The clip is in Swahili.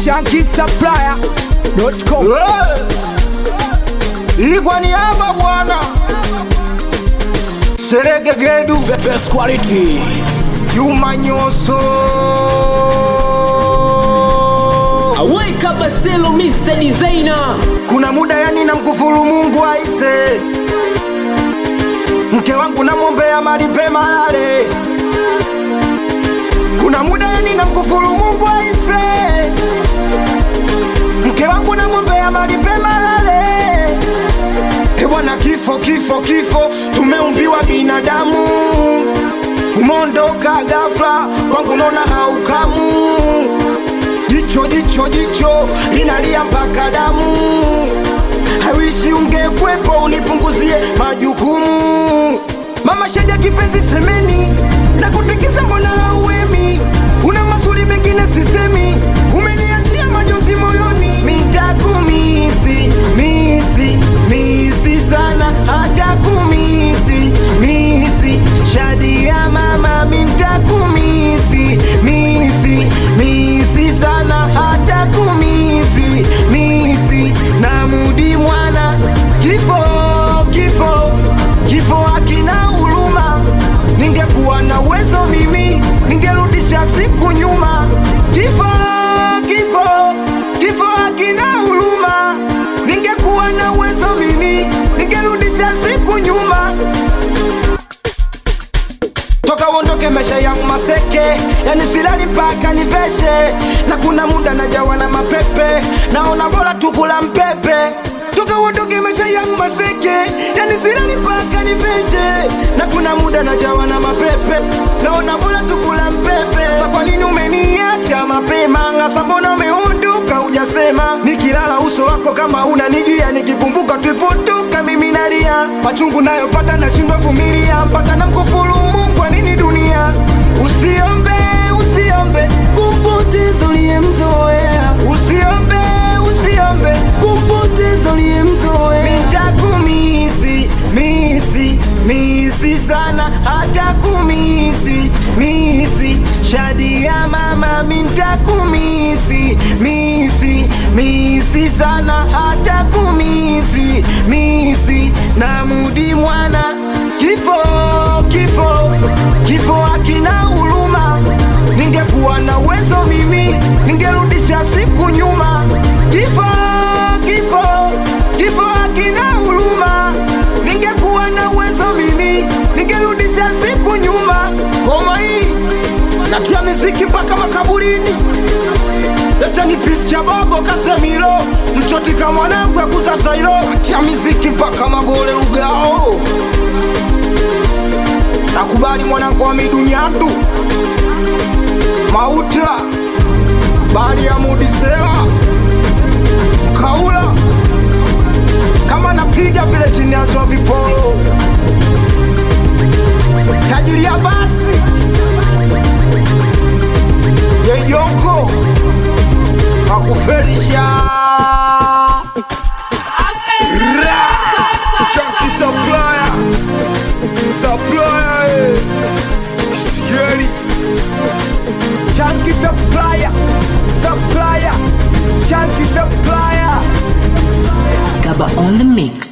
Chunky Supplier.com. Hii kwa niaba bwana Serege Gedu Best quality. Juma Nyoso Aweka Baselo Mr. Designer Kuna muda yani na mkufuru Mungu aise Mke wangu namwombea mali pema lale Kuna muda yani na mkufuru Mungu aise Mke wangu namwombea mali pema lale E bwana kifo kifo kifo tumeumbiwa binadamu umondoka ghafla kwangu naona haukamu jicho jicho jicho linalia mpaka damu hawishi ungekwepo unipunguzie majukumu mama sheda kipenzi semeni na kutikisa mbona hauemi una masuli mengine sisemi umeniachia majonzi moyoni mitakumisi misi misi sana hata kumisi misi shadi ya mama mintakumisi misi misi sana hata kumisi misi na mudi mwana kifo kifo kifo hakina huruma ningekuwa na uwezo mimi ningerudisha siku nyuma kifo kifo kifo hakina huruma ningekuwa na uwezo mimi ningerudisha siku nyuma toka uondoke maisha yangu maseke yani silali mpaka niveshe na kuna muda najawa na mapepe naona bora tukula mpepe toka uondoke maisha yangu maseke yani silali mpaka niveshe na kuna muda najawa na mapepe naona bora tukula mpepe sasa kwa nini umeniacha mapema ngasa mbona umeondoka ujasema nikilala uso wako kama unanijia nikikumbuka tulipotoka mimi nalia machungu nayopata nashindwa vumilia mpaka namkufuru mungu kwa nini dunia usiombe usiombe kumpoteza uliyemzoea usiombe usiombe kumpoteza uliyemzoea mitakumisi misi misi sana hata kumisi misi shadi ya mama mintakumisi misi misi sana hata kumisi misi na mudi mwana kifo kifo kifo hakina huruma ningekuwa na uwezo mimi ningerudisha siku nyuma kifo kifo kifo hakina huruma ningekuwa na uwezo mimi ningerudisha siku nyuma koma hii natia miziki mpaka makaburini Estani pisi cha bobo Kasemiro mchoti kama mwanangu ya kuzazairo natia miziki mpaka magole lugao nakubali mwanangu wa midunyatu mauta bali ya mudisela kaula kama napiga vile chini ya zo vipolo tajiri ya basi yeyoko akufelisha Chunky supplier, supplier, eh. Scary. Chunky Supplier. Supplier. Chunky Supplier. Gaba on the mix